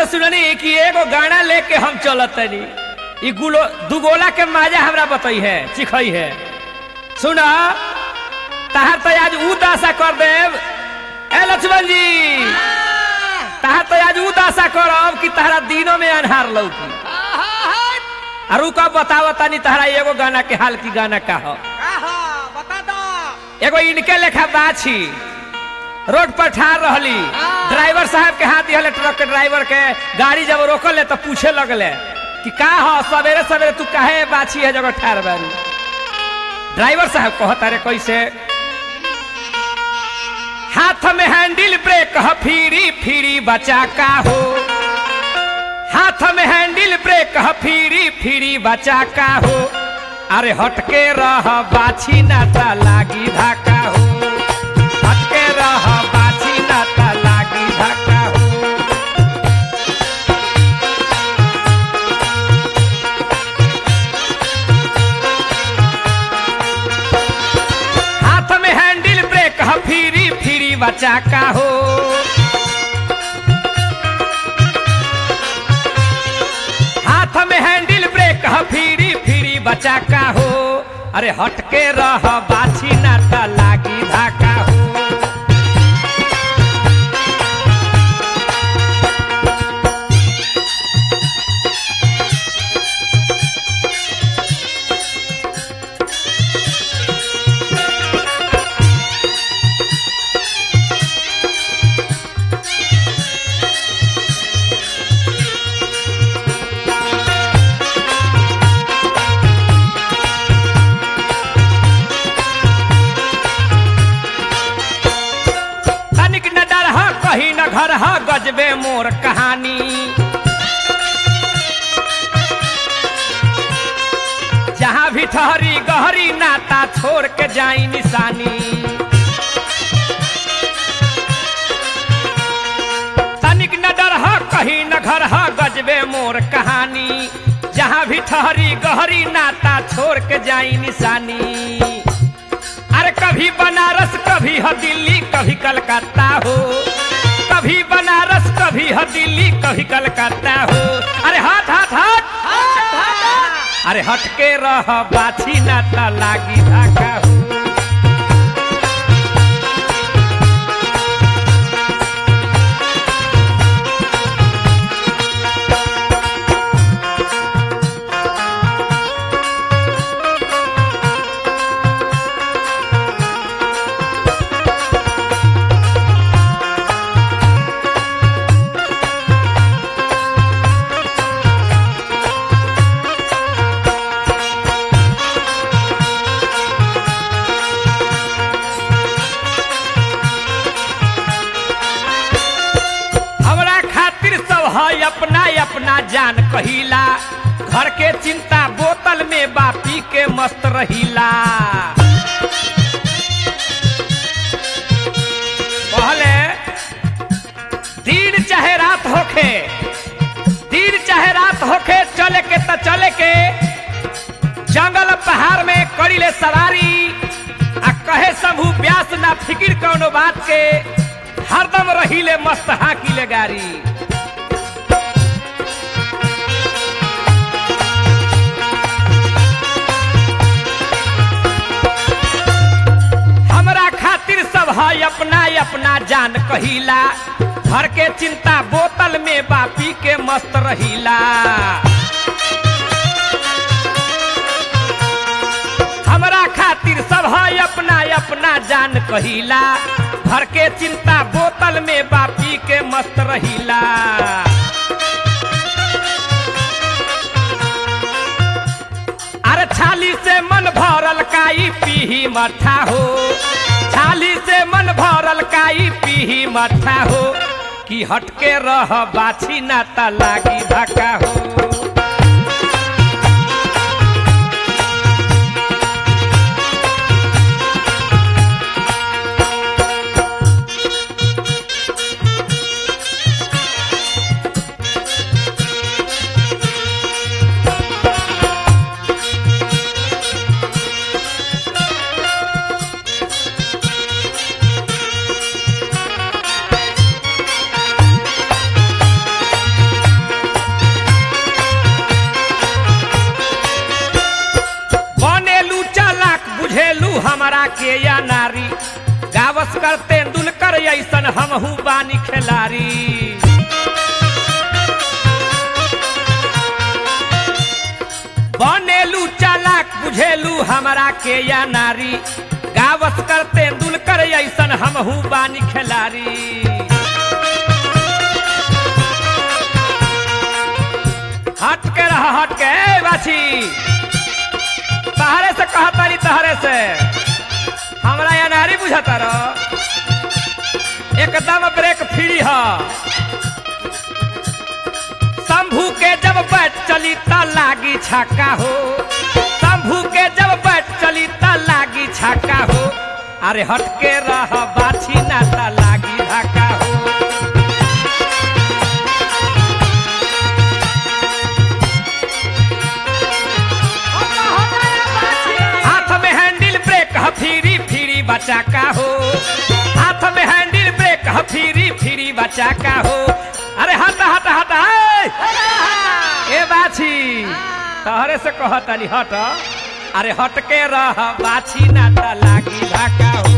से सुननी कि एगो गाना लेके हम चलत तनी ई गुलो दुगोला के माजा हमरा बतई है चिखई है सुना तहार तो आज ऊ दासा कर देव ए लक्ष्मण जी तहार तो आज ऊ दासा करब कि तहरा दिनों में अनहार लौकी और ऊ कब बताव तनी तहरा एगो गाना के हाल की गाना का हो बता दो एगो इनके लेखा बाछी रोड पर ठार रहली ड्राइवर साहब के हाथ दिहले ट्रक के ड्राइवर के गाड़ी जब रोकले तो पूछे लगले कि का हो सवेरे सवेरे तू काहे बाछी है जगह ठार बारू ड्राइवर साहब कहता रे कैसे हाथ में हैंडल ब्रेक ह फिरी फिरी बचा का हो हाथ में हैंडल ब्रेक ह फिरी फिरी बचा का हो अरे हटके रह बाछी नाता लागी धाका हो हटके रह बाछी नाता लागी धाका हो हाथ में हैंडल ब्रेक ह फिरी फिरी बचा का हो हाथ में हैंडल ब्रेक ह फिरी फिरी बचा का हो अरे हटके रह बाछी नाता लागी धाका हो तनिक न डर ह कहीं न घर ह गजबे मोर कहानी जहाँ भी ठहरी गहरी नाता छोड़ के जाई निशानी तनिक न डर ह कहीं न घर ह गजबे मोर कहानी जहाँ भी ठहरी गहरी नाता छोड़ के जाई निशानी अरे कभी बनारस कभी है दिल्ली कभी कलकत्ता हो कभी बनारस कभी है दिल्ली कभी कलकत्ता हो अरे हाथ हाथ हाथ अरे हट के रह बाछी नाता लागी धाका हो हमरा खातिर सब है अपना अपना जान कहिला घर के चिंता बोतल में बापी के मस्त रहिला पहले दिन चाहे रात होखे दिन चाहे रात होखे चले के त चले के जंगल पहाड़ में करीले सवारी आ कहे समूह व्यास ना फिकिर कौनो बात के हरदम रहीले मस्त हाकीले गाड़ी हमरा खातिर सब है अपना अपना जान कहिला घर के चिंता बोतल में बापी के मस्त रहिला हमरा खातिर सब है अपना अपना जान कहिला घर के चिंता बोतल में बापी के मस्त रहिला अरे छाली से मन भरल काई पीही मठा हो छाली से मन भरल काई पीही मठा हो कि हटके रह बाछी नाता लागी धक्का हो के या नारी गावस कर तेंदुलकर ऐसन हमहू बानी खिलाड़ी बनेलू चालाक बुझेलू हमरा के या नारी गावस कर तेंदुलकर ऐसन हमहू बानी खिलाड़ी हट के रहा हट के ए बाछी तहरे से कहतारी तहरे से हमरा या नारी बुझाता रह एकदम ब्रेक फ्री ह शंभू के जब बैठ चली त लागी छक्का हो शंभू के जब बैठ चली त लागी छक्का हो अरे हट के रह बाछी ना त लागी धक्का हो हाथ में हैंडल ब्रेक ह फिरी फिरी बचा का हो हाथ में हैंडल ब्रेक ह फिरी फिरी बचा का हो अरे हट हट हट ए! ए बाछी तहरे से कहतानी हट अरे हट के रह बाछी ना त लागी धाका हो